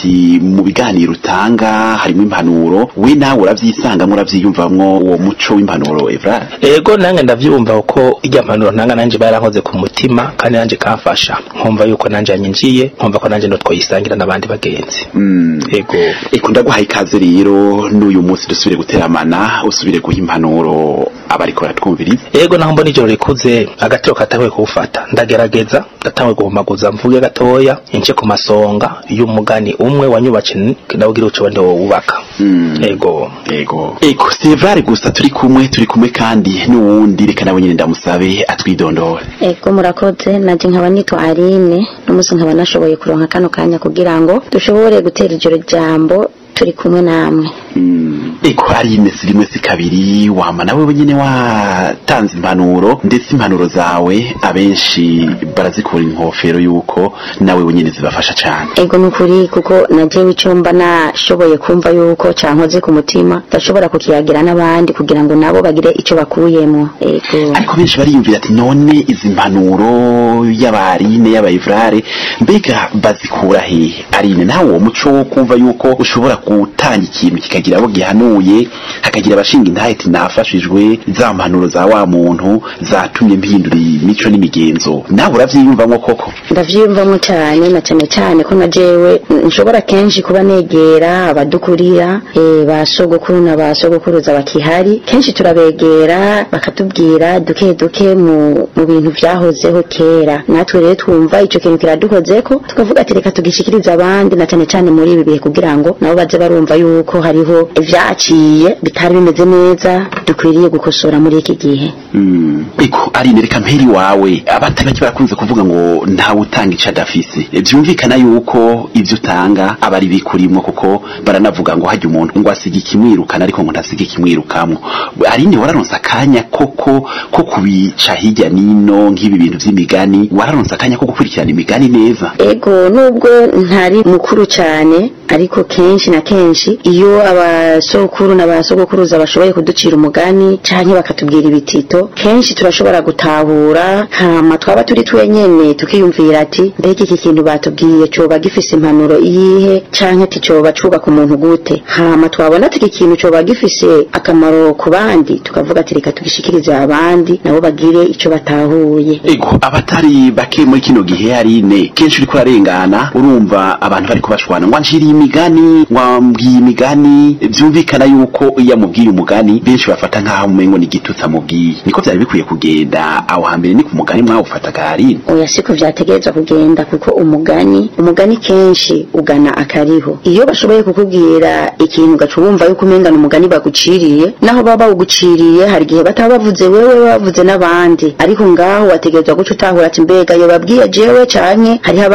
ati mu biganiro utanga harimo impanuro we nawe uravyisangamo uravyiyumvamwo uwo muco w'impanuro Evrard ego nange ndavyumva uko irya mpanuro ntanga nanje bayarankoze ku mutima kandi nanje kamfasha nkumva yuko nanje yanyinjiye nkumva ko nanje notwoyisangira n'abandi bagenzi mm. ego eko ndaguhaye ikaze rero n'uyu munsi dusubire guteramana usubire guha impanuro abariko baratwumviriza ego naho mbona ijoro rikuze agatiro katahuye kuwufata ndagerageza ndatanguye guhumaguza mvuge gatoya ince ku masonga y'umugani umwe wanyubatse ndawugira uco wende wubaka Mm. ego ego eko si Evrard gusa turi kumwe turi kumwe kandi n'uwundi reka nawe nyine ndamusabe atwidondore ego murakoze naje nkaba nitwa Aline n'umunsi nkaba nashoboye kuronka kano kanya kugira ngo dushobore gutera ijoro jambo turi kumwe namwe Mm. eko ari imesi rimwe si kabiri wama nawe wenyine watanze impanuro ndetse impanuro zawe abenshi barazikura inkofero yuko nawe wenyine zibafasha cyane ego nukuri kuko najewe ico mba nashoboye kumva yuko cankoze ku mutima ndashobora kukiyagira n'abandi kugira ngo nabo bagire ico bakuyemwo ego ariko benshi bariyumvira ati none izi mpanuro y'abarine y'abayivrare mbega bazikura hehe arine nawe uwo muco wo kumva yuko ushobora gutanga ikintu kikagira abo gihanuye hakagira abashinga intahe ati nafashijwe za mpanuro za wa muntu zatumye mpindura imico n'imigenzo nawe uravyiyumvamwo koko ndavyiyumvamwo cane na cane cane ko na jewe nshobora kenshi kuba negera abadukurira eh, ba sogokuru na ba sogokuruza bakihari kenshi turabegera bakatubwira duke duke mu, mu bintu vyahozeho kera natwe rero twumva ico kintu kiradukozeko tukavuga ati reka tugishikirize abandi na cane cane muri ibi bihe kugira ngo nabo baze barumva yuko hariho ivyaciye bitari bimeze neza dukwiriye gukosora muri iki gihe Mm. Eko arine reka mperi wawe abatari bake barakunze kuvuga ngo ntawe utanga ico adafise vyumvikana yuko ivyo utanga aba ari bikurimwo kuko baranavuga ngo hajya umuntu ngo asiga ikimwirukana ariko ngo ntasiga ikimwirukamwo arine wararonse akanya koko ko kubica hirya nino nk'ibi bintu vy'imigani wararonse akanya ko gukurikirana imigani neza ego nubwo ntari mukuru cyane ariko kenshi na kenshi iyo abasokuru n'abasogokuruza bashoboye kuducira umugani canke bakatubwira ibitito kenshi turashobora gutahura hama twaba turi twenyene tukiyumvira ati mbega iki kintu batubwiye coba gifise impanuro iyihe canke ati coba cubaka umuntu gute hama twabona ati iki kintu coba gifise akamaro ku bandi tukavuga ati reka tugishikirize abandi nabo bagire ico batahuye ego abatari bake muri kino gihe arine kenshi uriko urarengana urumva abantu bariko bashwana ngo anshiriye imigani wambwiye imigani vyumvikana yuko iyo amubwiye umugani benshi bafata nk'aho umengo ni igitutsi amubwiye niko vyari bikwiye kugenda aho hambere ni ku mugani mwawufataga arine oya siko vyategerezwa kugenda kuko umugani umugani kenshi ugana akariho iyo bashoboye kukubwira ikintu ugaca wumva yuko umengana umugani baguciriye naho baba bawuguciriye hari igihe bataba bavuze wewe baba bavuze n'abandi ariko ngaho wategerezwa guca utahura ati mbega iyo babwiye jewe canke hariho abandi